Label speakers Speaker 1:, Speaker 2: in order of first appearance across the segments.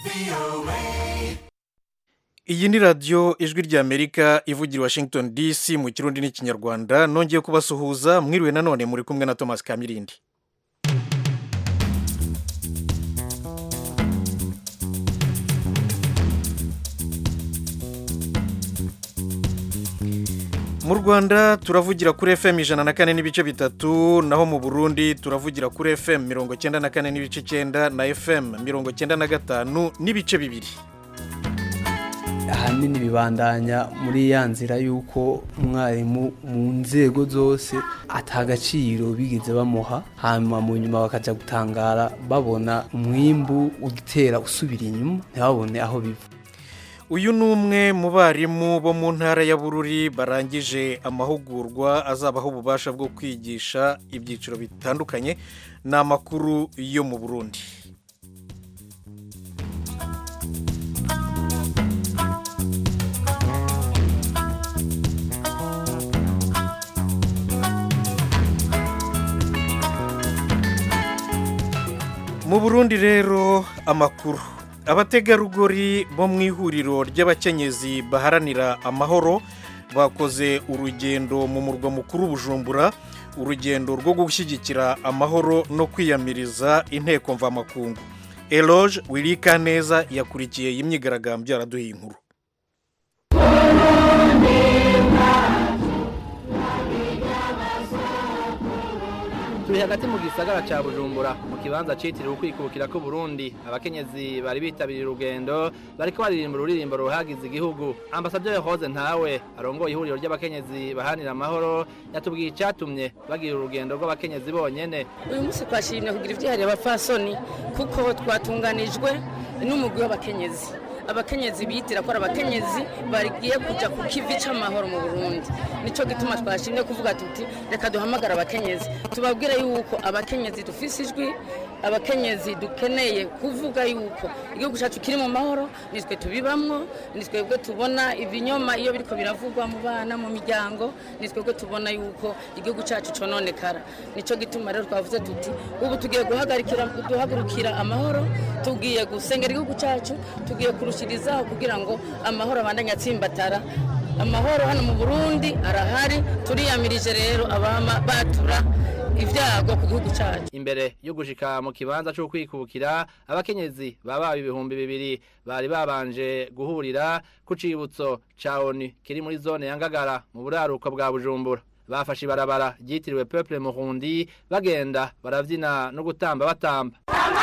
Speaker 1: iyi ni radiyo ijwi ry'amerika ivugira i washington dc mu kirundi n'ikinyarwanda nongeye kubasuhuza mwiriwe nanone muri kumwe na thomas kamirindi mu rwanda turavugira kuri fm ijana na kane n'ibice bitatu naho mu burundi turavugira kuri fm mirongo cyenda na kane n'ibice icyenda na fm mirongo cyenda na gatanu n'ibice bibiri
Speaker 2: ahanini bibandanya muri ya nzira y'uko umwarimu mu nzego zose atagaciro bigeze bamuha hanyuma mu nyuma bakajya gutangara babona umwimbu utera usubira inyuma ntibabone aho biva
Speaker 1: uyu ni umwe mu barimu bo mu ntara ya bururi barangije amahugurwa azabaho ububasha bwo kwigisha ibyiciro bitandukanye ni amakuru yo mu burundi mu burundi rero amakuru abategarugori bo mu ihuriro ry'abakenyezi baharanira amahoro bakoze urugendo mu murwa mukuru bujumbura urugendo rwo gushyigikira amahoro no kwiyamiriza inteko mvamakungu eloge wirika neza yakurikiye iyi myigaragambyo araduha inkuru
Speaker 3: turi hagati mu gisagara cya bujumbura mu kibanza cyitiriwe ukwikukira ko Burundi abakenyezi bari bitabiriye urugendo bariko baririmba ururirimbo ruhagize igihugu ambasaderi Rose ntawe arongoye ihuriro ry'abakenyezi bahanira amahoro yatubwiye icyatumye bagira urugendo rw'abakenyezi bonyene
Speaker 4: uyu munsi twashimye kugira ibyihariye abapfasoni kuko twatunganijwe n'umugwi w'abakenyezi abakenyezi bitira ko ari abakenyezi bagiye kujya ku kivi cy'amahoro mu burundi nicyo gituma twashimye kuvuga tuti reka duhamagare abakenyezi tubabwire yuko abakenyezi dufise ijwi abakenyezi dukeneye kuvuga yuko igihugu cyacu kiri mu mahoro nitwe tubibamwo nitwebwe tubona ibinyoma iyo biriko biravugwa mu bana mu miryango nitwebwe tubona yuko igihugu cyacu cononekara nicyo gituma rero twavuze tuti ubu tugiye guhagarikira duhagurukira amahoro tugiye gusengera igihugu cyacu tugiye kurushirizaho kugira ngo amahoro abandanye atsimbatara amahoro hano mu burundi arahari turiyamirije rero abama batura ibyago ku gihugu cyacu
Speaker 3: imbere yo gushika mu kibanza cyo kwikukira abakenyezi baba ibihumbi bibiri bari babanje guhurira ku cibutso ca ONU kiri muri zone ya Ngagara mu buraruko bwa Bujumbura bafashe ibarabara ryitiriwe Peuple Murundi bagenda baravyina no gutamba batamba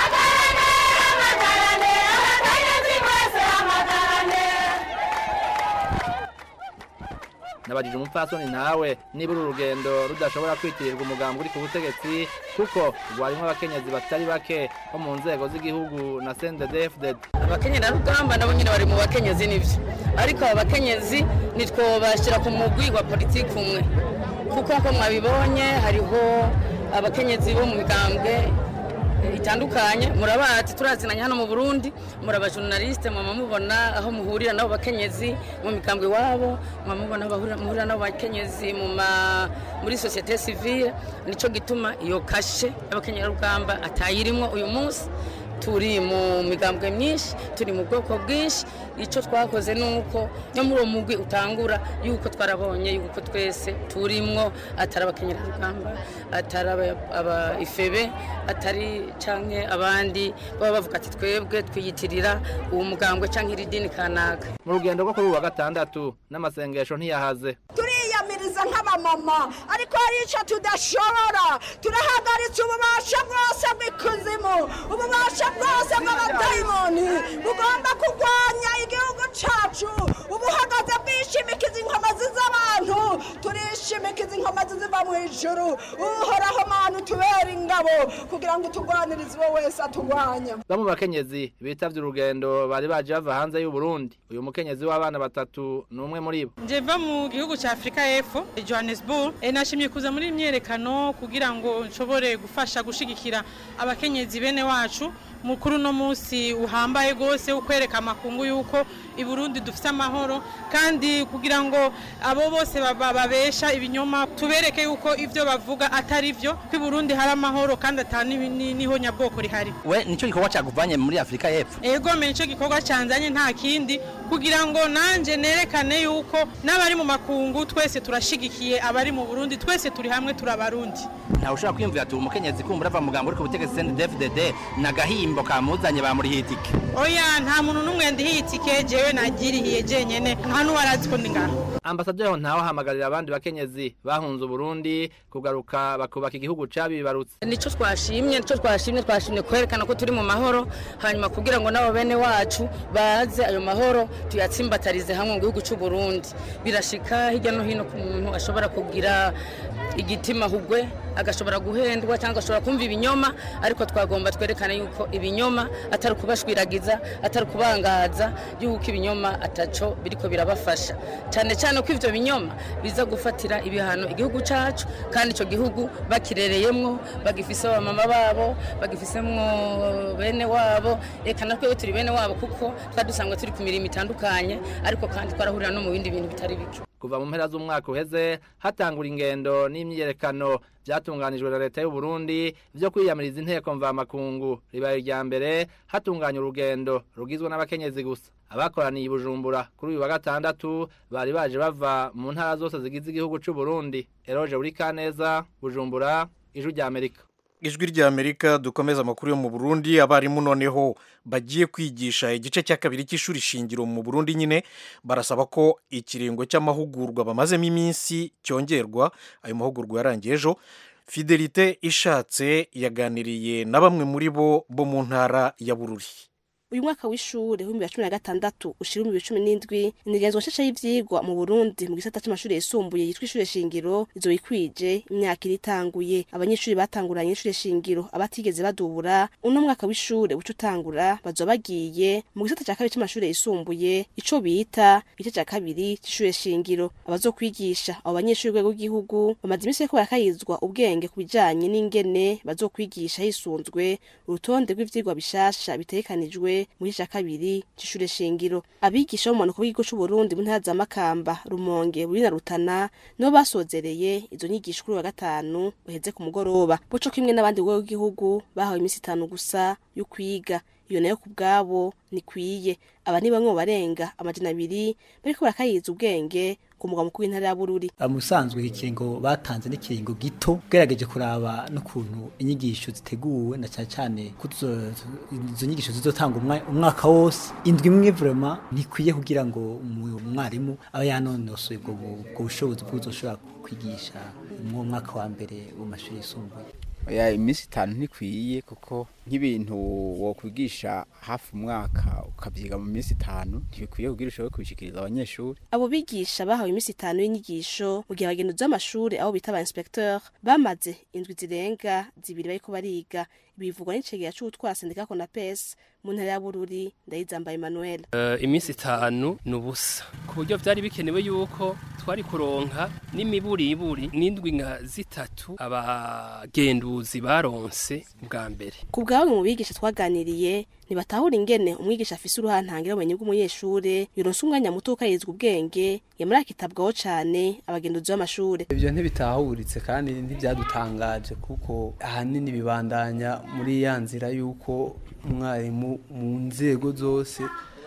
Speaker 3: nabajije umupfasoni nawe niba uru rugendo rudashobora kwitirirwa umugambi uri ku butegetsi kuko rwarimo abakenyezi batari bake bo mu nzego z'igihugu na CNDD-FDD
Speaker 4: abakenyerarugamba nabo nyine bari mu bakenyezi nibyo ariko aba bakenyezi nitwobashyira ku mugwi wa politiki umwe kuko nko mwabibonye hariho abakenyezi bo mu migambwe itandukanye murabazi turazinanye hano mu Burundi murabajurnaliste mama mubona aho muhurira nabo bakenyezi mu mikambwe wabo mama mubona aho muhurira nabo bakenyezi mu muri societe civile nico gituma iyo kashe y'abakenyerarugamba atayirimwo uyu munsi turi mu migambwe myinshi turi mu bwoko bwinshi icyo twakoze ni uko no muri uwo mugwi utangura yuko twarabonye yuko twese turimwo atari abakenyerarugamba atari aba ifebe atari canke abandi baba bavuga ati twebwe twiyitirira uwo mugambwe canke iri dini kanaka
Speaker 3: mu rugendo rwo kuri uwa gatandatu n'amasengesho ntiyahaze
Speaker 5: turiyamiriza nk'abamama ariko hari icyo tudashobora turahagaritse ububasha bwose bw'ikuzimu ububasha bwose bw'abadayimoni bugomba kurwanya igihugu cyacu ubuhagaze bwishimikiza inkomazi z'abantu turishimikiza inkomazi ziva mu ijuru uhoraho manu tubera ingabo kugira ngo turwanirize uwo wese aturwanya
Speaker 3: bamwe mu bakenyezi bitavye urugendo bari baje bava hanze y'u Burundi uyu mukenyezi w'abana batatu ni umwe muri bo
Speaker 6: njeva mu gihugu cya afurika y'epfo johannesburg e, nashimye kuza muri imyerekano kugira ngo nshobore gufasha gushigikira abakenyezi bene wacu mukuru no munsi uhambaye gose ukwereka amakungu yuko i Burundi dufite amahoro kandi kugira ngo abo bose baba- babesha ibinyoma tubereke yuko ivyo bavuga atari vyo ko i Burundi hari amahoro kandi atani niho nyabwoko rihari
Speaker 3: we nicyo gikorwa cyaguvanye muri afurika y'epfo
Speaker 6: ego me nicyo gikorwa cyanzanye nta kindi kugira ngo nanjye nerekane yuko n'abari mu makungu twese turashigikiye abari mu burundi twese turi hamwe turi abarundi
Speaker 3: ntawe ushobora kwiyumvira ati umukenyezi kumbura ava mugambo uri ku butegetsi CNDD-FDD n'agahimbo kamuzanye bamurihiye itike
Speaker 6: oya nta muntu n'umwe ndihiye itike jewe nagirihiye jenyene nta n'uwarazi ko ndi ngaho
Speaker 3: ambasaderi ntawe ahamagarira abandi bakenyezi bahunze uburundi kugaruka bakubaka igihugu cabibarutse
Speaker 4: nicyo twashimye nicyo twashimye twashimye kwerekana ko turi mu mahoro hanyuma kugira ngo n'abo bene wacu baze ayo mahoro tuyatsimbatarize hamwe mu gihugu cy'u Burundi birashika hirya no hino ku muntu ashobora kugira igitima hugwe agashobora guhendwa cyangwa agashobora kumva ibinyoma ariko twagomba twerekana yuko ibinyoma atari ukubashwiragiza atari ukubangaza yuko ibinyoma ataco biriko birabafasha cyane cyane ko ivyo binyoma biza gufatira ibihano igihugu cacu kandi ico gihugu bakirereyemwo bagifise abamama babo bagifisemwo bene wabo reka natwe turi bene wabo kuko twari dusanzwe turi ku mirimo itandukanye ariko kandi twarahurira no mu bindi bintu bitari bike
Speaker 3: kuva mu mpera z'umwaka uheze hatangura ingendo n'imyiyerekano byatunganijwe na leta y'u Burundi byo kwiyamiriza inteko mvamakungu ribaye irya mbere hatunganya urugendo rugizwe n'abakenyezi gusa abakoraniye i Bujumbura kuri uyu wa gatandatu bari baje bava mu ntara zose zigize igihugu cy'u Burundi Eroge Burikaneza Bujumbura ijwi rya Amerika
Speaker 1: ijwi rya amerika dukomeza amakuru yo mu burundi abarimu noneho bagiye kwigisha igice cya kabiri cy'ishuri shingiro mu burundi nyine barasaba ko ikiringo cy'amahugurwa bamazemo iminsi cyongerwa ayo mahugurwa yarangiye ejo fidelite ishatse yaganiriye na bamwe muri bo bo mu ntara ya bururi
Speaker 7: uyu mwaka w'ishure w'ibihumbi bibiri na cumi na gatandatu ushira ibihumbi bibiri cumi n'indwi integanyizwa nshasha y'ivyigwa mu burundi mu gisata c'amashure yisumbuye yitwa ishure shingiro izo bikwije imyaka iri itanguye abanyeshuri batanguranye ishure shingiro abatigeze badubura uno mwaka w'ishure uca utangura bazoba bagiye mu gisata ca kabiri c'amashure yisumbuye ico bita igice ca kabiri c'ishure shingiro abazokwigisha abo banyeshuri rwego rw'igihugu bamaze iminsi bariko barakayizwa ubwenge ku bijanye n'ingene bazokwigisha hisunzwe urutonde rw'ivyigwa bishasha bitegekanijwe mu gice ca kabiri c'ishure shingiro abigisha bo mu manuko bw'igihugu c'uburundi mu ntara za makamba rumonge buri na rutana nibo basozereye izo nyigisho kuri uyu wa gatanu uheze ku mugoroba buco kimwe n'abandi rwego rw'igihugu bahawe iminsi itanu gusa yo kwiga iyo nayo ku bwabo nikwiye aba ni bamwe mu barenga amajana abiri bariko barakayiza ubwenge ku mugwa mukuru w'intara ya bururi
Speaker 8: musanzwe ikiringo batanze n'ikiringo gito ugerageje kuraba n'ukuntu inyigisho ziteguwe na cyane cyane ko tuzo- izo nyigisho zizotanga umwa- umwaka wose indwi imwe vrema ntikwiye kugira ngo umu- umwarimu aba yanonosoye ubwo bu- ubwo bushobozi bw'uzoshobora kwigisha mu mwaka wa mbere mu mashuri yisumbuye
Speaker 9: oya iminsi itanu ntikwiye kuko nk'ibintu wokwigisha hafi umwaka ukabyiga mu minsi itanu ntibikwiye kugira ushobore kubishikiriza abanyeshuri
Speaker 7: abo bigisha bahawe iminsi itanu y'inyigisho mu gihe abagenduzi b'amashuri abo bita aba inspecteur bamaze indwi zirenga zibiri bariko bariga bivugwa n'icegera c'ubutwara sendika konapes mu ntara ya bururi ndayizamba emmanuel
Speaker 10: Eh, iminsi itanu ni ubusa ku buryo byari bikenewe yuko twari kuronka n'imiburiburi n'indwi nka zitatu abagenduzi baronse bwa mbere
Speaker 7: ku bwa bamwe mu bigisha twaganiriye ntibatahura ingene umwigisha afise uruhantangira ubumenyi bw'umunyeshure yoronse umwanya muto ukayizwa ubwenge yamara akitabwaho cane abagenduzi b'amashure
Speaker 2: ibyo ntibitahuritse kandi ntibyadutangaje kuko ahanini bibandanya muri ya nzira y'uko umwarimu mu nzego zose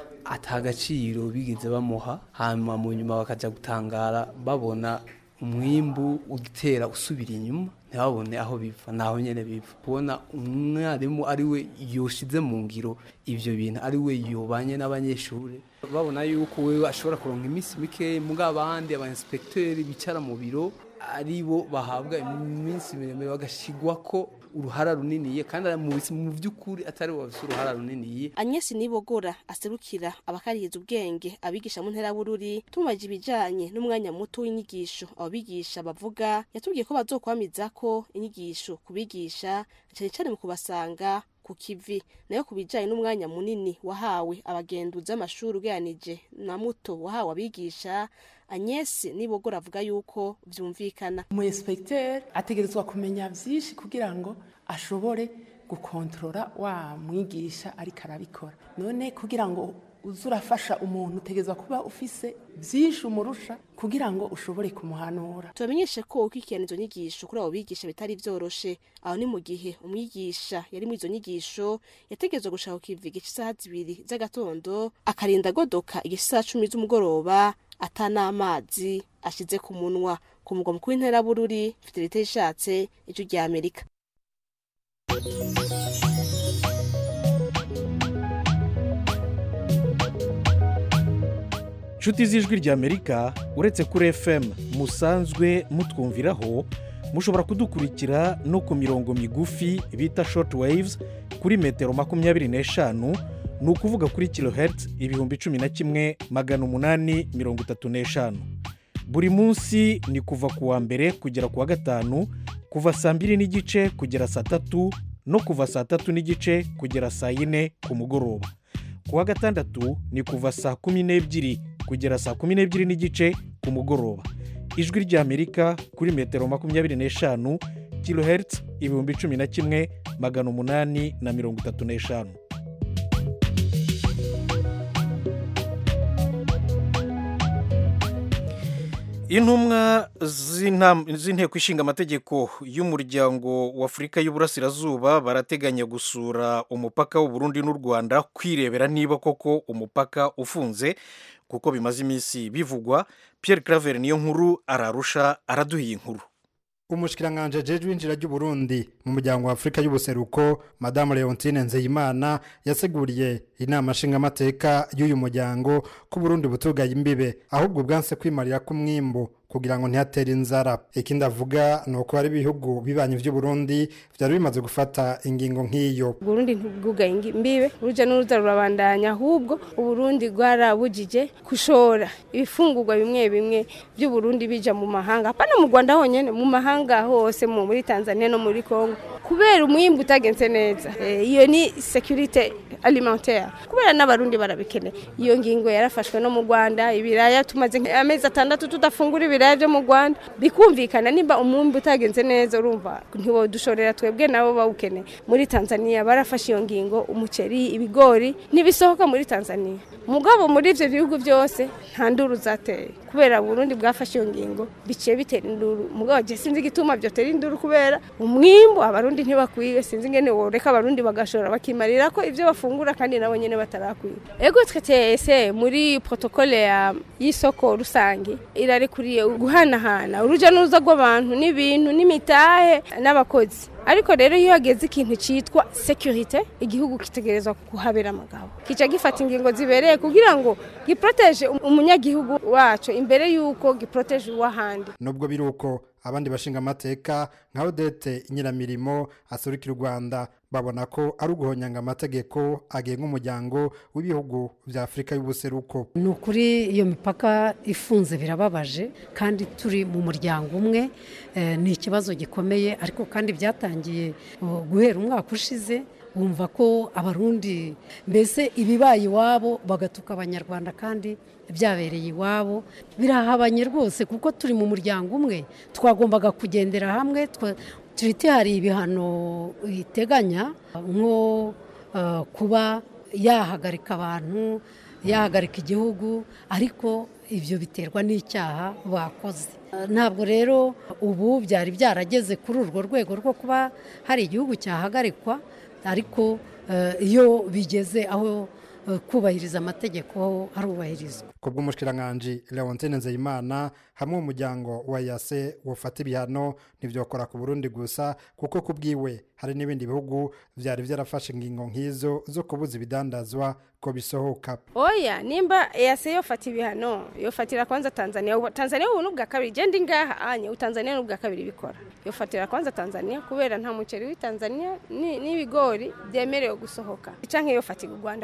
Speaker 2: atagaciro bigeze bamuha hanyuma mu nyuma bakajya gutangara babona umwimbu utera usubira inyuma ntibabone aho biva naho nyene biva kubona umwarimu ari we yoshize mu ngiro ivyo bintu ari we yobanye n'abanyeshuri babona yuko wewe ashobora kuronka iminsi mike muga abandi aba inspecteur bicara mu biro ari bo bahabwa iminsi miremire bagashigwa ko uruhara runiniye kandi mu bisi- mu by'ukuri atari bo bafise uruhara runiniye
Speaker 7: Agnes Nibogora aserukira abakarihiza ubwenge abigisha mu ntera bururi tumaje ibijanye n'umwanya muto w'inyigisho abo bigisha bavuga yatubwiye ko bazokwamiza ko inyigisho kubigisha cyane cyane mu kubasanga ku kivi nayo ku bijanye n'umwanya munini wahawe abagenduzi b'amashuri ugeranije na muto wahawe abigisha Agnes Nibogora avuga yuko vyumvikana
Speaker 11: umu inspecteur ategerezwa kumenya vyinshi kugira ngo ashobore gukontorora wa mwigisha ariko arabikora none kugira ngo uze urafasha umuntu utegerezwa kuba ufise byinshi umurusha kugira ngo ushobore kumuhanura
Speaker 7: tubamenyeshe ko ukwikirana izo nyigisho kuri abo bigisha bitari vyoroshe aho ni mu gihe umwigisha yari muri izo nyigisho yategerezwa gushaka kukiviga isaha zibiri z'agatondo akarinda agodoka igisaha cumi z'umugoroba ata n'amazi ashize ku munwa ku mugwa mukuru w'intera bururi fidelite yishatse ijwi rya amerika
Speaker 1: inshuti z'ijwi ry'amerika uretse kuri fm musanzwe mutwumviraho mushobora kudukurikira no ku mirongo migufi bita short waves kuri metero makumyabiri n'eshanu ni ukuvuga kuri kilohertz ibihumbi cumi na kimwe magana umunani mirongo itatu n'eshanu buri munsi ni kuva ku wa mbere kugera ku wa gatanu kuva saa mbiri n'igice kugera saa tatu no kuva saa tatu n'igice kugera saa yine ku mugoroba ku wa gatandatu ni kuva saa kumi n'ebyiri kugera saa kumi n'ebyiri n'igice ku mugoroba ijwi ry'amerika kuri metero makumyabiri n'eshanu kilohertz ibihumbi cumi na kimwe magana umunani na mirongo itatu n'eshanu intumwa z'intam- z'inteko ishinga amategeko y'umuryango w'afurika y'uburasirazuba barateganya gusura umupaka w'uburundi n'u rwanda kwirebera niba koko umupaka ufunze kuko bimaze iminsi bivugwa pierre claver niyo nkuru ararusha araduha iyi nkuru
Speaker 12: umushikiranganje jeje winjira ry'uburundi mu muryango wa afurika y'ubuseruko madamu leontine nzeyimana yaseguriye inama nshingamateka y'uyu muryango ko uburundi butugaye imbibe ahubwo bwanse kwimarira k'umwimbu kugira ngo ntihatere inzara ikindi avuga ni uko hari ibihugu bibanyi by'uburundi byari bimaze gufata ingingo nk'iyo
Speaker 13: uburundi ntibwugaye imbibe urujya n'uruza rurabandanya ahubwo uburundi bwarabujije gushora ibifungurwa bimwe bimwe by'uburundi bija mu mahanga apana mu rwanda honyine mu mahanga hose mu muri tanzania no muri congo kubera umwimbu utagenze neza Eh, iyo ni securite alimentaire kubera n'abarundi barabikeneye iyo ngingo yarafashwe no mu rwanda ibiraya tumaze amezi atandatu tudafungura ibiraya byo mu rwanda bikumvikana nimba umwumbi utagenze neza urumva ntiwodushorera twebwe nabo bawukeneye muri tanzania barafashe iyo ngingo umuceri ibigori ntibisohoka muri tanzania mugabo muri ibyo bihugu byose nta nduru zateye kubera burundi bwafashe iyo ngingo biciye bitera induru mugabo je sinzi igituma byotera induru kubera umwimbu abarundi ntibakwiye sinzi ingene woreka abarundi bagashora bakimarira ko ibyo bafungura kandi nabo nyene batarakwiye ego twe tese muri protokole ya y'isoko rusange irarekuriye guhanahana uruja n'uruza rw'abantu n'ibintu n'imitahe n'abakozi ariko rero iyo hageze ikintu cyitwa securite igihugu kitegerezwa kuhabera amagabo kica gifata ingingo zibereye kugira ngo giproteje umunyagihugu wacu imbere y'uko giproteje uw'ahandi
Speaker 12: nubwo biri uko abandi bashinga amateka nka odete nyiramirimo asurukira u rwanda babona ko ari uguhonyanga amategeko agenga umuryango w'ibihugu bya afurika y'ubuseruko
Speaker 14: ni ukuri iyo mipaka ifunze birababaje kandi turi mu muryango umwe eh, ni ikibazo gikomeye ariko kandi byatangiye uh, guhera umwaka ushize bumva ko abarundi mbese ibibaye iwabo bagatuka abanyarwanda kandi byabereye iwabo birahabanye rwose kuko turi mu muryango umwe twagombaga kugendera hamwe twa- turiti hari ibihano iteganya nko uh, kuba yahagarika abantu yahagarika igihugu ariko ibyo biterwa n'icyaha bakoze ntabwo rero ubu byari byarageze kuri urwo rwego rwo kuba hari igihugu cyahagarikwa ariko eh, iyo bigeze aho eh, kubahiriza amategeko harubahirizwa
Speaker 12: ku bw'umushikiranganji leontine nzeyimana hamwe umuryango wa yase wufata ibihano ntibyokora ku burundi gusa kuko ku bwiwe hari n'ibindi bihugu byari byarafashe ingingo nk'izo zo kubuza ibidandazwa ko bisohoka
Speaker 13: oya nimba yase yofata ibihano yofatira kwanza tanzania Ubu- tanzania ubu n'ubwa kabiri genda ingaha anye utanzania n'ubwa kabiri bikora yofatira kwanza tanzania kubera nta muceri w'itanzania ni- n'ibigori byemerewe gusohoka canke yofatira u rwanda kubera nta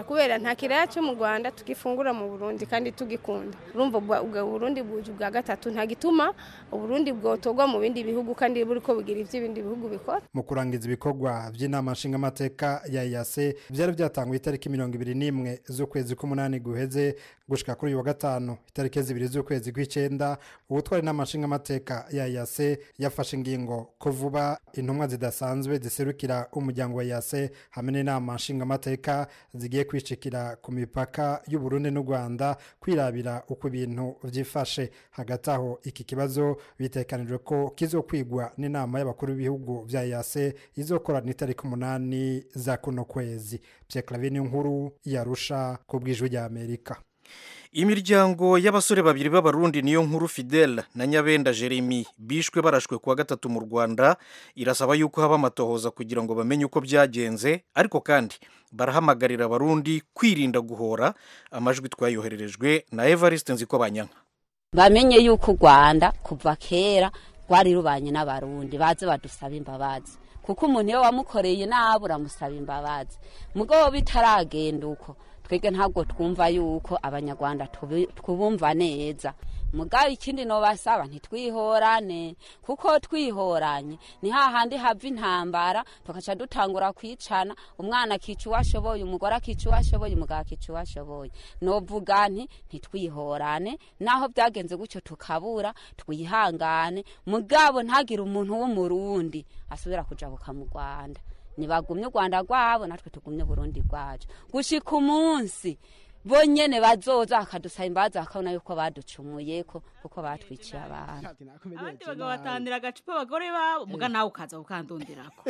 Speaker 13: nta kiraya cyo mu rwanda tugifungura mu burundi kandi tugikunda urumva ubwa- ubwo burundi buje ubwa gatatu nta gituma uburundi bwotorwa mu bindi bihugu kandi buri ko bugira ibyo ibindi bihugu bikora
Speaker 12: mu kurangiza ibikorwa by'inama nshingamateka ya yase byari byatanguye itariki mirongo ibiri n'imwe z'ukwezi k'umunani guheze gushika kuri uyu wa gatanu itariki zibiri z'ukwezi kw'icyenda ubutwara inama nshingamateka ya yase yafashe ingingo ko vuba intumwa zidasanzwe ziserukira umuryango wa yase hamwe n'inama nshingamateka zigiye kwicikira ku mipaka y'uburundi n'u rwanda kwirabira uko ibintu byifashe hagati aho iki kibazo bitekanijwe ko kizokwigwa n'inama y'abakuru b'ibihugu bya yase izokorana itariki umunani za kuno kwezi byeklavini nkuru yarusha ku bw'ijwi rya amerika
Speaker 1: imiryango y'abasore babiri b'abarundi niyo nkuru fidele na nyabenda jeremy bishwe barashwe kuwa gatatu mu rwanda irasaba yuko haba amatohoza kugira ngo bamenye uko byagenze ariko kandi barahamagarira abarundi kwirinda guhora amajwi twayohererejwe na evariste nziko banyanka
Speaker 15: bamenye yuko u rwanda kuva kera rwari rubanye n'abarundi baze badusaba imbabazi kuko umuntu iyo wamukoreye nabi uramusaba imbabazi mugabo bitaragenda uko twebwe ntabwo twumva yuko abanyarwanda tubi- twubumva neza mugabo ikindi nobasaba ntitwihorane kuko twihoranye ni hahandi hava intambara tugaca dutangura kwicana umwana akica uwo ashoboye umugore akica uwo ashoboye umugabo akica uwo ashoboye novuga nti ntitwihorane naho byagenze gutyo tukabura twihangane mugabo ntagire umuntu w'umurundi asubira kujabuka mu rwanda nibagumye u rwanda rwabo natwe tugumye burundi bwacu gushika umunsi bonyene bazoza bakadusaba imbabazi bakabona yuko baducumuye ko kuko batwiciye abantu
Speaker 16: abandi bagabo batandira agacupa abagore babo muga nawe ukaza ukandonderako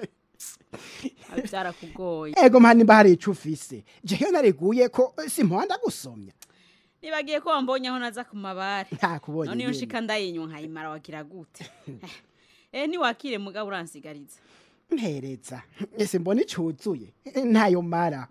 Speaker 16: Abi byarakugoye
Speaker 17: ego mpa nimba hari ico ufise jewe nariguye ko eh, simpanda gusomya
Speaker 16: nibagiye ko wambonye aho naza ku mabare
Speaker 17: ntakubonye
Speaker 16: none iyo
Speaker 17: nyene.
Speaker 16: nshika ndayinywa nkayimara wagira gute eh niwakire mugabo uransigariza
Speaker 17: mpereza ese mbona icuzuye Eh, ntayo mara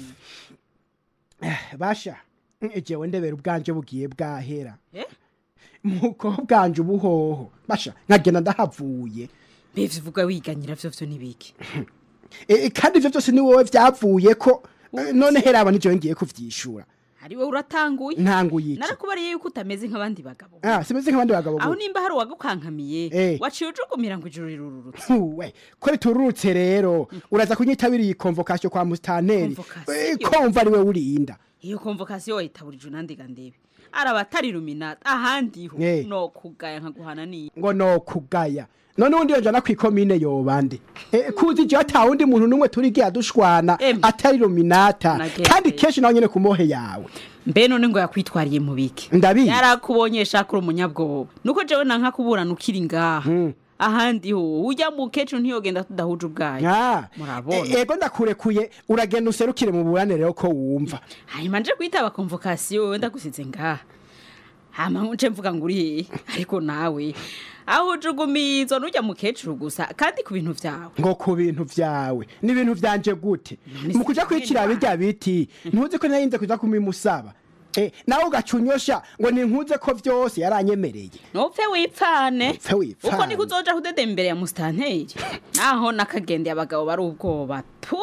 Speaker 17: Eh, basha eh, jewe ndebera ubwanje bugiye bwahera
Speaker 16: eh
Speaker 17: muko bwanje ubuhoho basha nkagenda ndahavuye
Speaker 16: bivyo uvuga wiganyira vyo vyo nibiki
Speaker 17: Eh, kandi ivyo byose ni wowe vyavuye ko eh, none heraba ni jewe ngiye kuvyishura
Speaker 16: ari wowe uratanguye
Speaker 17: ntanguye iki
Speaker 16: narakubariye yuko utameze nk'abandi bagabo
Speaker 17: ah simeze nk'abandi bagabo
Speaker 16: aho
Speaker 17: gute.
Speaker 16: nimba hari uwagukankamiye
Speaker 17: Eh.
Speaker 16: waciye ujugumira ngo ijuru rirururutse
Speaker 17: we ko ritururutse rero uraza kunyitabira iyi konvokasiyo kwa musitanteri
Speaker 16: Convocation?
Speaker 17: Eh, komva ari we urinda
Speaker 16: iyo konvokasiyo wayitaburije unandiga ndebe araba atari iluminati ahandi ho
Speaker 17: Eh.
Speaker 16: no kugaya nkaguhana niyo
Speaker 17: ngo no kugaya none ubundi yonjana ku ikomine yobande Eh, kuzi je ata wundi muntu n'umwe turigiye dushwana atari luminata
Speaker 16: Nagende.
Speaker 17: kandi kenshi nawe nyene ku mohe yawe
Speaker 16: mbe none ngo yakwitwariye mu biki
Speaker 17: ndabizi
Speaker 16: yarakubonye shaka uri umunyabwoba nuko jewe nanka kuburana ukiri ngaha ahandi ho ujya mu kecuru ntiyogenda tudahuje ubwayo
Speaker 17: Ah,
Speaker 16: murabona
Speaker 17: e- ego ndakurekuye uragenda userukire mu buranire rero ko wumva
Speaker 16: hanyuma nje kwitaba konvokasiyo wenda gusize ngaha hama nce mvuga ngo uri hehe ariko nawe aho ujugumizo nujya mu kecuru gusa kandi ku bintu vyawe
Speaker 17: ngo ku bintu vyawe ni ibintu vyanje gute mu kuja kwikira bijya biti ntuzi ko narinze kuja kumimusaba Eh, nawe ugacunyosha ngo ninkuze ko vyose yaranyemereye
Speaker 16: nopfe wipfane
Speaker 17: Nopfe wipfane.
Speaker 16: uko niko uzoja kudede imbere ya musitanteri naho nakagendeye abagabo bari ubwoba tu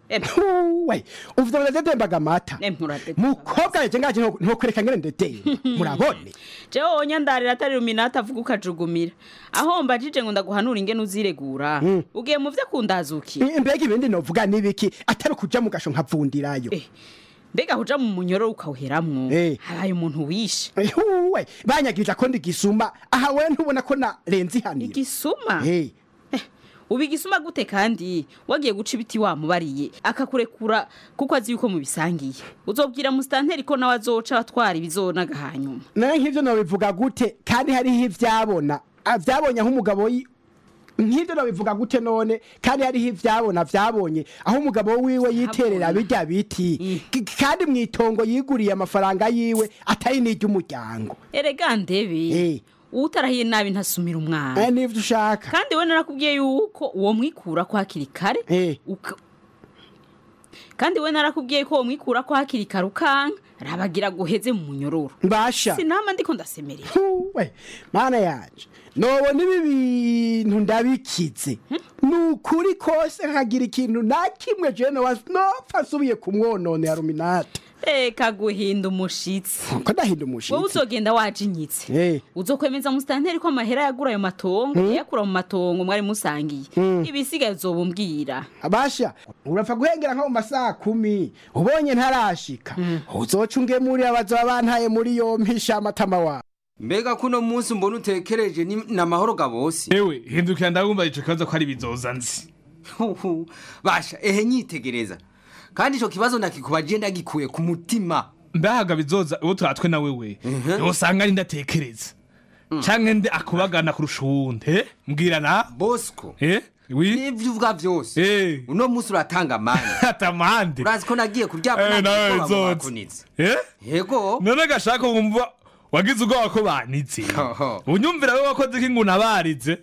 Speaker 17: we uvyo muradedembaga amata mukobwa yeje ngaje nto- ntokwereka ngene ndedeye murabone
Speaker 16: jewe wonya ndarira atari ruminata avuga ukajugumira aho mbajije ngo ndaguhanura ingene uziregura ugiye mu vyo kundazuki
Speaker 17: mbega ibindi novuga nibiki atari ukuja mu gasho nkavundirayo
Speaker 16: mbega kuja mu munyoro ukawuheramwo habaye umuntu wishe
Speaker 17: we banyagirije ko ndi gisuma aha we ntubona ko narenze ihaniro
Speaker 16: igisuma
Speaker 17: Eh.
Speaker 16: ubu igisuma gute kandi wagiye guca ibiti wamubariye akakurekura kuko azi yuko mubisangiye uzobwira musitanteri ko nawe azoca atwara ibizonaga hanyuma
Speaker 17: nawe nk'ivyo nobivuga gute kandi hariho ivyabona Ah, vyabonye aho umugabo yi- nk'ivyo nobivuga gute none kandi hariho ivyabona vyabonye aho umugabo wiwe yiterera birya biti K- kandi mw'itongo yiguriye amafaranga yiwe atari n'iry'umuryango
Speaker 16: erega ndebe utarahiye nabi ntasumira umwana
Speaker 17: Eh, nivyo ushaka
Speaker 16: kandi we narakubwiye yuko uwo mwikura ko hakiri kare uka- kandi we narakubwiye ko uwo mwikura ko hakiri kare ukanka rabagira guheze mu munyororo
Speaker 17: mbasha
Speaker 16: sinama ndiko ndasemerera
Speaker 17: we mana yanje nobona ibi bintu ndabikize ni ukuri kose nkagira ikintu na kimwe jewe nopfa asubiye kumwononera ruminata
Speaker 16: reka guhinda umushitsi
Speaker 17: ko ndahinda umushitsi
Speaker 16: wowe uzogenda wajinyitse
Speaker 17: Eh.
Speaker 16: uzokwemeza musitanteri ko amahera yagura ayo matongo yayakura mu matongo mwari musangiye ibisigaye uzobumbwira
Speaker 17: abasha urapfa guhengera nko mu masaha kumi ubonye ntarashika uzoca ungemurira abazoba bantaye muri yompi sha amatama wawe
Speaker 18: mbega kuno munsi mbona utekereje ni namahoro gabose
Speaker 19: ewe hindukira ndabumva ico kibazo ko ari bizoza nzi
Speaker 18: Huhu, basha ehe nyitegereza kandi ico kibazo ndakikubaje ndagikuye ku mutima
Speaker 19: ndahaga bizoza uwo turatwe na wewe yosanga ari ndatekereza canke nde akubagana kurusha uwundi eh? mbwira na
Speaker 18: bosco
Speaker 19: eh? wi
Speaker 18: n'ivyo uvuga vyose
Speaker 19: eh.
Speaker 18: uno munsi uratanga amande
Speaker 19: atamande
Speaker 18: urazi ko nagiye kuryama
Speaker 19: Eh, nawe
Speaker 18: ntabwo
Speaker 19: bizoza.
Speaker 18: bakunitse
Speaker 19: eh?
Speaker 18: yego
Speaker 19: none gashaka wumva wagize ubwoba ko banitse unyumvira we wakoze ko inguna barize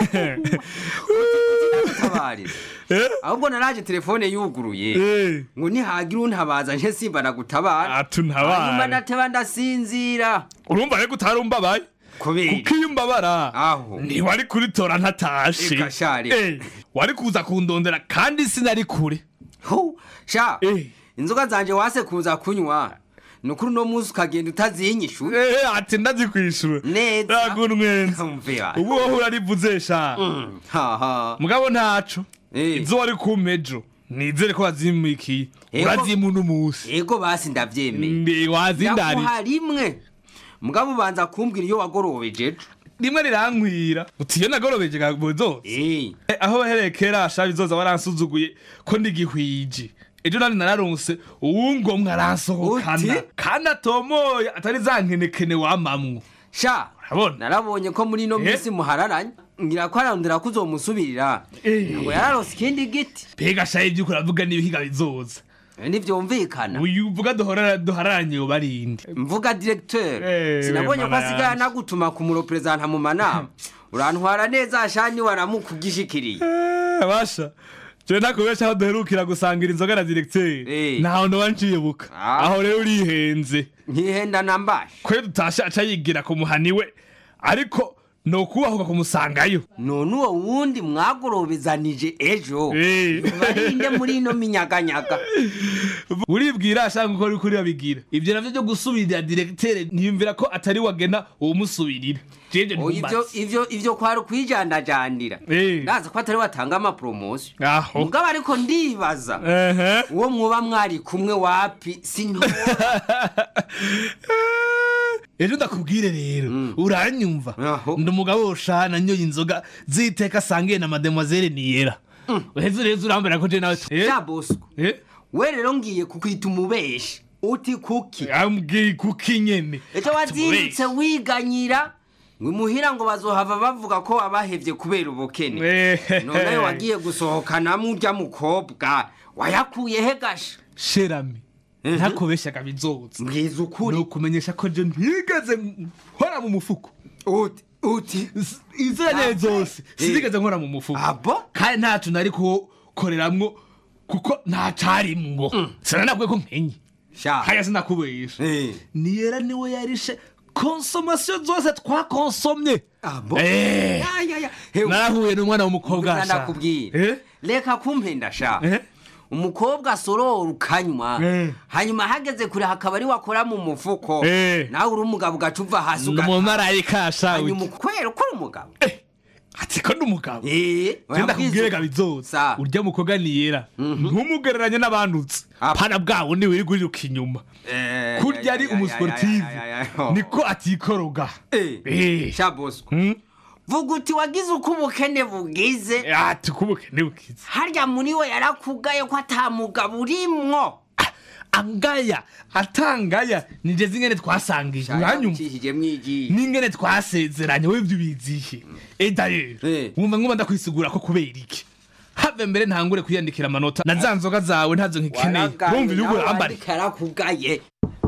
Speaker 18: utabarira ahubwo naraje telefone yuguruye ngo nihagira untabaza nje simba nagutabara
Speaker 19: atuntabara.
Speaker 18: hanyuma nateba ndasinzira
Speaker 19: urumva rero utarumbabaye
Speaker 18: kubera
Speaker 19: kuko iyo umbabara
Speaker 18: aho
Speaker 19: ntiwari kuritora ntatashe
Speaker 18: Eka shari.
Speaker 19: Eh, wari kuza kundondera kandi sinari kure
Speaker 18: hu sha inzoga zanje wase kuza kunywa nukuri uno munsi ukagenda utazinyishu
Speaker 19: Eh, ati ndazikwishura
Speaker 18: neza
Speaker 19: ragunwenza
Speaker 18: Umvira.
Speaker 19: ubu wowe urarivuze sha
Speaker 18: haha
Speaker 19: mugabo ntaco izo wari kumpejo nizere ko wazimikiye
Speaker 18: Ego.
Speaker 19: urazimu n'umunsi
Speaker 18: ego basi ndavyemeye
Speaker 19: mbe wazindari
Speaker 18: ndaguha rimwe mugabo ubanza kumbwira iyo wagorobeje ejo
Speaker 19: rimwe rirankwira uti iyo nagorobeje gabozoza aho bahereye kera sha bizoza waransuzuguye ko ndigihwije ejo nari nararonse uwungomwe aransohokana kandi atomoye atari za nkenekene wamamwo
Speaker 18: sha narabonye ko muri ino minsi muhararanye ngira ko ararondera ko uzomusubirira ngo yararose ikindi giti
Speaker 19: mbega sha ibyo uravuga n'ibihiga bizoza
Speaker 18: ntivyumvikana
Speaker 19: uyu uvuga duhorara duhararanye yoba arinde
Speaker 18: mvuga directeur
Speaker 19: Eh,
Speaker 18: sinabonye ko
Speaker 19: mana
Speaker 18: asigaye
Speaker 19: yanje.
Speaker 18: anagutuma ku muroperezanta mu manama urantwara neza shani waramukugishikiriye
Speaker 19: basha jewe nakubesha aho duherukira gusangira inzoga na directeur ntaho ndoba ncibuka aho rero urihenze
Speaker 18: nkihenda nambaye
Speaker 19: kwe dutashe aca yigira ku muhani we ariko nokubahuka kumusangayo
Speaker 18: none uwo wundi mwagorobezanije ejo barinde muri ino minyaganyaga
Speaker 19: uribwira ashaka uko uri kuri babigira ibyo navyo byo gusubirira directeur niyumvira ko atari wagena uwumusubirira jeje
Speaker 18: Oh, ivyo ivyo ivyo kwari ukwijandajandira ndazi ko atari watanga amapromosiyo
Speaker 19: aho
Speaker 18: mugabo ariko ndibaza uwo mwoba mwari kumwe wapi sintora
Speaker 19: ejo ndakubwire rero uranyumva ndi umugabo woshana nyoye inzoga ziteka asangiye na mademoiselle niyera uheze rero urambera ko je nawe
Speaker 18: ja bosco we rero ngiye kukwita umubeshi uti kuki
Speaker 19: ambwiye kuki nyene
Speaker 18: ejo wazindutse wiganyira ngo imuhira ngo bazohava bavuga ko wabahevye kubera ubukene none wagiye gusohokanamo urya mukobwa wayakuye he gasha
Speaker 19: sherami ntakubeshaga bizoza
Speaker 18: mbwiza ukuri
Speaker 19: nukumenyesha ko je ntigeze nkora mu mufuko
Speaker 18: uti uti
Speaker 19: izina nyewe zose sinigeze nkora mu mufuko
Speaker 18: abo
Speaker 19: kandi ntacu nari kukoreramwo kuko nta carimwo sinanabwiye ko nkenye haya sinakubesha niyera niwe yarishe konsomasiyo zose twakonsomye Eh. narahuye n'umwana w'umukobwa sha.
Speaker 18: ndakubwira reka kumpenda sha umukobwa asorora ukanywa hanyuma hageze kure hakaba ari wakora mu mufuko
Speaker 19: Eh.
Speaker 18: nawe uri umugabo ugaca uva hasi
Speaker 19: Ni umumarayika sha
Speaker 18: hanyuma ukwera uko uri umugabo
Speaker 19: ati ko ndi umugabo
Speaker 18: Eh,
Speaker 19: genda kubwire gabizoza urya mukobwa niyera ntumugereranye n'abandutse pana bwa bundi wiri guriruka inyuma kurya ari umusiportive niko atikoroga Eh.
Speaker 18: sha bosco vuga uti wagize uko ubukene bugize
Speaker 19: ati uko ubukene bugize
Speaker 18: harya muri we yarakugaye ko ata mugabo urimwo
Speaker 19: angaya atangaya nije zingene twasangije uranyumva n'ingene twasezeranye we ibyo ubizihe eda rero wumva nguma ndakwisigura ko kubera iki have mbere ntangure kwiyandikira amanota na za nzoga zawe ntazo nkikeneye wumva ibyo urambare
Speaker 18: karakugaye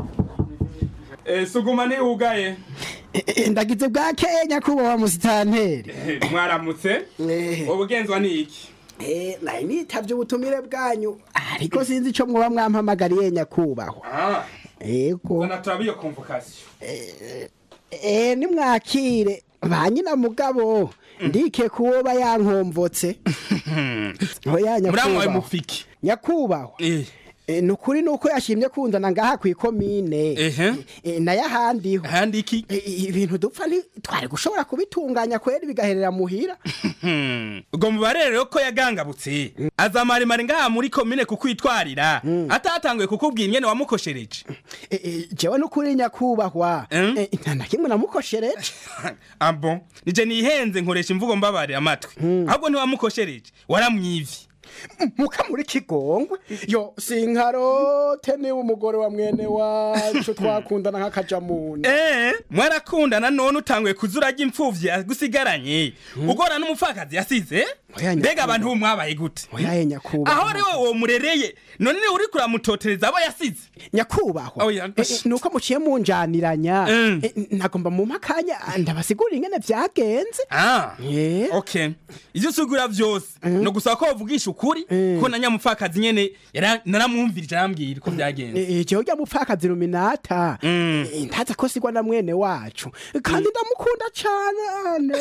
Speaker 20: suguma ntiwugaye
Speaker 17: ndagize bwa kenya kubaho musitanteri
Speaker 20: mwaramutse ubugenzwa ni iki
Speaker 17: nari nitabye ubutumire bwanyu ariko sinzi icyo mwoba mwampamagariye nyakubahwa yego
Speaker 20: zana turabe iyo convocation
Speaker 17: eh nimwakire ba nyina mugabo ndike kuwoba yankomvotse oya
Speaker 19: muramwawe
Speaker 17: nyakubahwa
Speaker 19: mufiki
Speaker 17: nyakubahwa Eh, ni ukuri ni uko yashimye kunzana ngaha ku ikomine
Speaker 19: ehe
Speaker 17: Eh, nayo ahandiho
Speaker 19: ahandi iki
Speaker 17: ibintu dupfa twari gushobora kubitunganya kweri bigaherera muhira
Speaker 19: ubwo mubare rero ko yagangabutse aza maremare ngaha muri komine kukwitwarira atatanguye kukubwira ingene wamukoshereje
Speaker 17: Eh, eh, jewe n'ukuri nyakubahwa Eh, nta na kimwe namukoshereje
Speaker 19: abo nije nihenze nkoresha imvugo mbabare amatwi ahubwo ntiwamukoshereje waramwivye
Speaker 17: muka muri kigongwe yo sinkarote niba umugore wa mwene wacu twakundana nk'akajamuni
Speaker 19: Eh, mwarakundana none utanguye kuzura ry'imfuvyi yagusigaranye ugora n'umupfakazi yasize mbega abantu ubu mwabaye gute
Speaker 17: oyaye nyakubahwa
Speaker 19: aho ariwe uwo murereye none niwe uriko uramutotereza abo yasize
Speaker 17: nyakubahwa
Speaker 19: Oya,
Speaker 17: Eh, eh, nuko muciye munjaniranya Eh, nagomba mu makanya ndabasigurira ingene vyagenze
Speaker 19: Ah, okay ivyo usigura vyose no gusaba ko bavugisha ukuri ko na nyamupfakazi nyene yara- naramwumvirije arambwira ko vyagenze
Speaker 17: Eh, eh, jewe rya mupfakazi ruminata eh, ntaza ko sigwa na mwene wacu kandi ndamukunda cane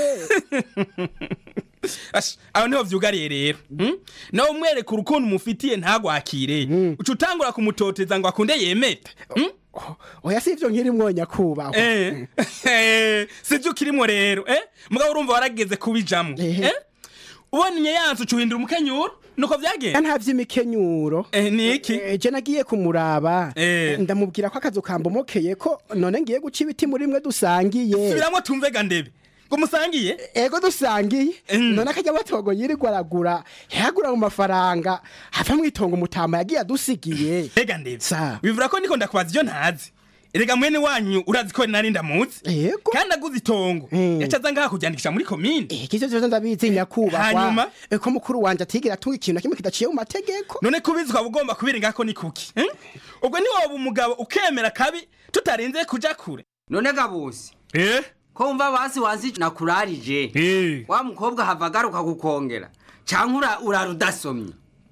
Speaker 19: Ash, aho niho vyugariye rero hmm? nawe umwereka urukundo umufitiye ntagwakire uca utangura kumutoteza ngo akunde yemete hmm?
Speaker 17: oya si ivyo nkirimwo nyakubahwa
Speaker 19: Eh, eh, sivyo ukirimo rero eh? mugabo urumva warageze kubijamwo eh? ubonye yanse uca uhindura umukenyuro nuko vyagenze
Speaker 17: nta vy'imikenyuro
Speaker 19: niki
Speaker 17: je nagiye kumuraba ndamubwira ko akazu kambomokeye ko none ngiye guca ibiti muri mwe dusangiye
Speaker 19: subiramwo tumvega ndebe ngo musangiye
Speaker 17: ego dusangiye none akajya batogo yirirwa aragura yagura mu mafaranga hava mwitongo umutama yagiye adusigiye
Speaker 19: ega ndebe bivura ko ndiko ndakubaza ivyo ntazi erega mwene wanyu urazi ko nari ndamuzi
Speaker 17: yego
Speaker 19: kandi aguze itongo yaca aza ngaha kuryandikisha muri komine
Speaker 17: ivyo vyose ndabizi nyakubahwa
Speaker 19: hanyuma
Speaker 17: Eh, ko mukuru wanje atigera atunga ikintu na kimwe kidaciye mu mategeko
Speaker 19: none kubizi ukaba ugomba kubirenga ko ni kuki eh? ubwo niwoba umugabo ukemera kabi tutarinze kuja kure
Speaker 18: none gabusi
Speaker 19: eh
Speaker 18: ko wumva basi wazi nakurarije wa mukobwa hava agaruka kukongera canke ura- urara udasomye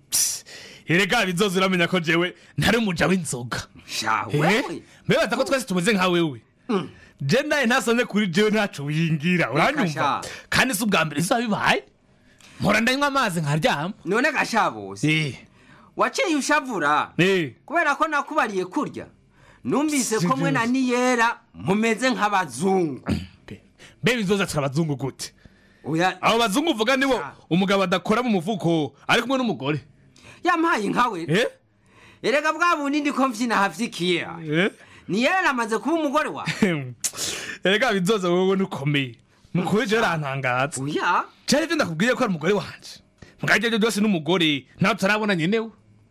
Speaker 19: erega bizoza uramenya ko jewe ntari umuja w'inzoga
Speaker 18: sha
Speaker 19: Eh?
Speaker 18: wewe
Speaker 19: mbebaza ko twese tumeze nka wewe je naye ntasomye kuri jewe ntaco wingira uranyumva
Speaker 18: sha.
Speaker 19: kandi si ubwa mbere bizoba bibaye mpora ndanywa amazi nkaryama
Speaker 18: none gashabusi waciye ushavura kubera ko nakubariye kurya numvise ko mwe na niyera mumeze nk'abazungu
Speaker 19: mbe bizoza turabazungu gute abo bazungu uvuga nibo umugabo adakora mu mufuko ari kumwe n'umugore
Speaker 18: yampaye nkawe erega bwa bundi ndiko mvyina havyikiye niyera amaze kuba umugore wa
Speaker 19: erega bizoza wowe nukomeye nukuri jewe urantangaza
Speaker 18: oya
Speaker 19: cyari ivyo ndakubwiye ko ari umugore wanje mugabo ibyo byose n'umugore nawe tutarabona nyenewe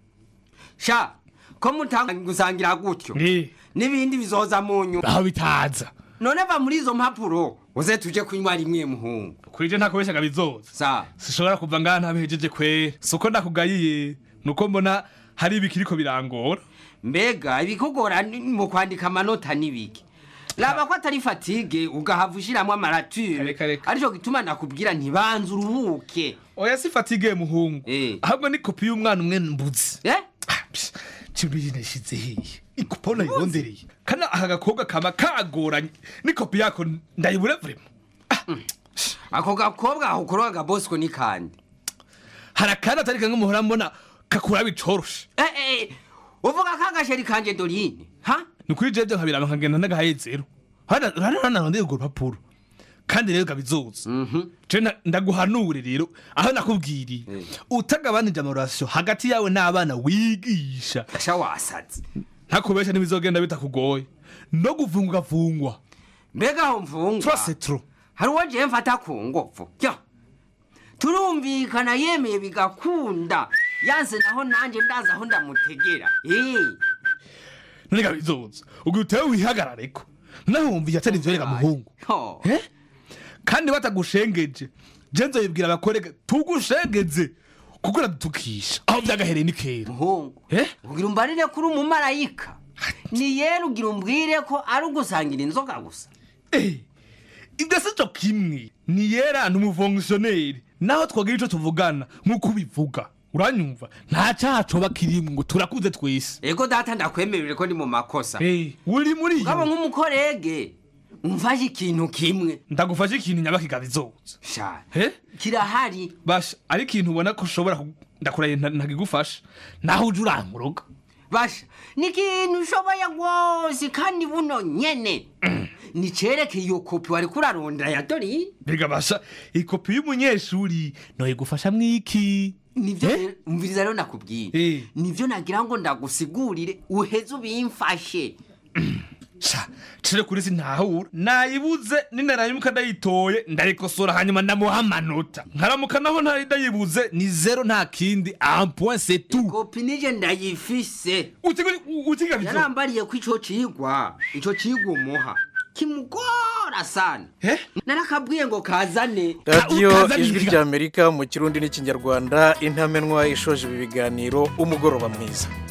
Speaker 18: sha ko mutanga gusangira gutyo n'ibindi bizoza mu nyuma
Speaker 19: aho bitaza
Speaker 18: none va muri izo mpapuro uze tuje kunywa rimwe muhungu
Speaker 19: kuri je ntakubeshaga bizoza
Speaker 18: sa
Speaker 19: sishobora kuva ngaha ntabihejeje kwe suko ndakugayiye nuko mbona hari ibikiriko birangora
Speaker 18: mbega ibikugora ni mu kwandika amanota n'ibiki raba ko atari fatige ugahava ushiramwo amarature arico gituma nakubwira ntibanze uruhuke
Speaker 19: oya si fatige muhungu ahubwo ni kopi y'umwana umwe mbuzi cibiri nashize hehe ikopa unayirondereye kana aka gakobwa kama kagoranye ni kopi yako ndayibura vrema
Speaker 18: ako gakobwa aho kuroga bosco ni kandi
Speaker 19: hari akandi atari kamwe muhora mbona kakura bicoroshe
Speaker 18: uvuga ko agasheri kanje dorine ha
Speaker 19: ni kuri jeje nkabiraba nkagenda ndagahaye zero hanaronde urwo rupapuro kandi rero gabizoza je na- ndaguhanure rero aho nakubwiriye utagabanije amarasiyo hagati yawe n'abana wigisha
Speaker 18: sha wasaze
Speaker 19: ntakubesha ntibizogenda bitakugoye no guvungwa vungwa
Speaker 18: mbega aho mvungwa
Speaker 19: Trop, trop.
Speaker 18: hari uwo jewe mfata ku ngovu jya turumvikana yemeye bigakunda yanse naho nanje ndazi aho ndamutegera Eh,
Speaker 19: none gabizoza ubwo utewe wihagarareko naho wumviye atari ivyo rega muhungu
Speaker 18: ho.
Speaker 19: Eh? kandi batagushengeje je nzoyibwira abakorega tugushengeze kuko uradutukisha aho vyagahereye ni kera
Speaker 18: muhungu ugira umbarire kuri umumarayika ni yera ugira umbwire ko ari ugusangira inzoga gusa
Speaker 19: ibyo si cyo kimwe ni yera ni umufongisiyoneri naho twagira ico tuvugana nk'uko ubivuga uranyumva nta cyaha coba kirimwo ngo turakuze twese
Speaker 18: ego data ndakwemerere ko ndi mu makosa
Speaker 19: uri muri iyo
Speaker 18: ngabo nk'umukorege umfashe ikintu kimwe
Speaker 19: ndagufashe ikintu nyabaki bizoza
Speaker 18: sha
Speaker 19: he
Speaker 18: kirahari
Speaker 19: basha ari ikintu ubona ko ushobora ku- ndakuraye nta- ntagigufasha naho uje urankuroga
Speaker 18: basha ni ikintu ushoboye rwose kandi buno nyene nicereke iyo kopi wari kurarondera ya dorine
Speaker 19: mbega basha ikopi y'umunyeshuri noyigufasha mwiki
Speaker 18: nivyo rero- umviriza rero nakubwira nivyo nagira ngo ndagusigurire uheze ubimfashe
Speaker 19: sha cire kuri sintahura nayibuze ninarayimuka ndayitoye ndayikosora hanyuma ndamuha amanota nkaramuka naho ntari ndayibuze ni zero nta kindi un point c'est tout
Speaker 18: kopi nije ndayifise
Speaker 19: utiga bizo
Speaker 18: yarambariye ko ico cigwa ico cigwa umuha kimugora sana narakabwiye ngo kazane
Speaker 1: radiyo ijwi ry'amerika mu kirundi n'ikinyarwanda intamenwa ishoje ibi biganiro umugoroba mwiza